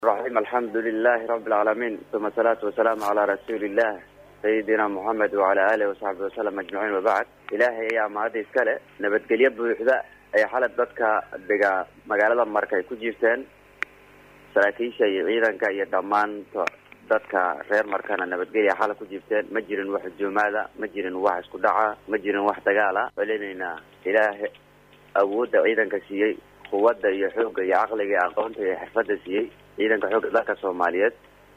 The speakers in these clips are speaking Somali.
الرحيم الحمد لله رب العالمين ثم الصلاة والسلام على رسول الله سيدنا محمد وعلى آله وصحبه وسلم أجمعين وبعد إلهي ayaa mahadda iskale nabadgelyo buuxda ay xalad dadka dega magaalada marka ay ku jiifteen saraakiisha iyo ciidanka iyo dhammaanta dadka reer markana nabadgelya xala ku jiifteen ma jirin wax hujuumaada ma jirin wax isku dhaca ma jirin wax dagaala celinaynaa ilaaha awoodda ciidanka siiyey quwadda iyo xoogga iyo caqliga iyo aqoonta iyo xirfadda siiyey ciidanka xoogga dalka soomaaliyeed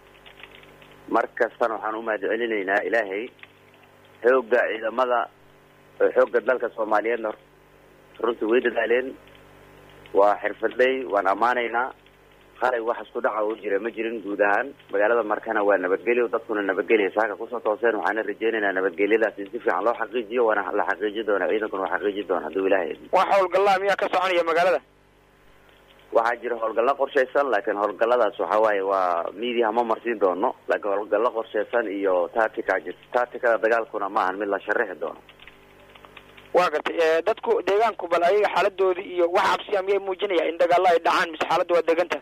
mar kastana waxaan umahad celinaynaa ilaahay xoogga ciidamada xoogga dalka soomaaliyeedna runtii way dadaaleen waa xirfadley waan ammaanaynaa qalay wax isku dhaca u jira ma jirin guud ahaan magaalada markana waa nabadgelyo dadkuna nabadgelya saaka kusoo tooseen waxaana rajeynaynaa nabadgelyadaas in si fiican loo xaqiijiyo waana la xaqiiji doona ciidankuna waa xaqiiji doona hadduu ilahay wax howlgallaa miyaa ka soconaya magaalada waxaa jira howlgallo qorshaysan laakiin howlgalladaas waxa waaye waa media ma marsiin doono laakiin howlgallo qorshaysan iyo tactica jirta tacticada dagaalkuna maahan mid la sharaxi doono waa gartay dadku deegaanku bal ayaga xaaladoodii iyo wax cabsiya miyay muujinaya in dagaalo ay dhacaan mise xaaladda waa deganta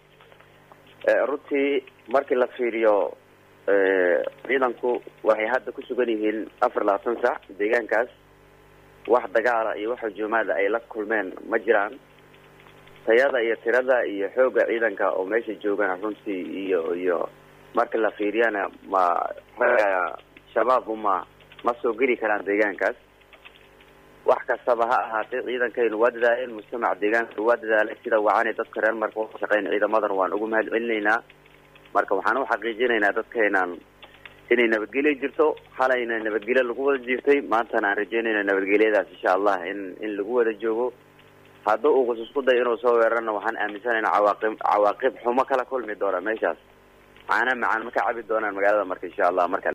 runtii markii la fiiriyo ciidanku waxay hadda ku sugan yihiin afar labaatan sac deegaankaas wax dagaala iyo wax hujuumaada ay la kulmeen ma jiraan tayada iyo tirada iyo xoogga ciidanka oo meesha joogana runtii iyo iyo marka la fiiriyana ma raga shabaab uma ma soo geli karaan deegaankaas wax kastaba ha ahaatee ciidankaynu waa dadaaleen mujtamaca deegaanka waa dadaalay sida wacanay dadka reer marka uga shaqeyn ciidamadan waan ugu mahad celinaynaa marka waxaan u xaqiijinaynaa dadkaynan inay nabadgelyo jirto halayna nabadgelyo lagu wada jirtay maantana aan rajeynayna nabadgelyadaas insha allah in in lagu wada joogo hadduu ugus isku day inuu soo weerarna waxaan aaminsanaynaa cawaaqib cawaaqib xumo kala kulmi doona meeshaas macana macaan ma ka cabi doonaan magaalada marka insha allah marka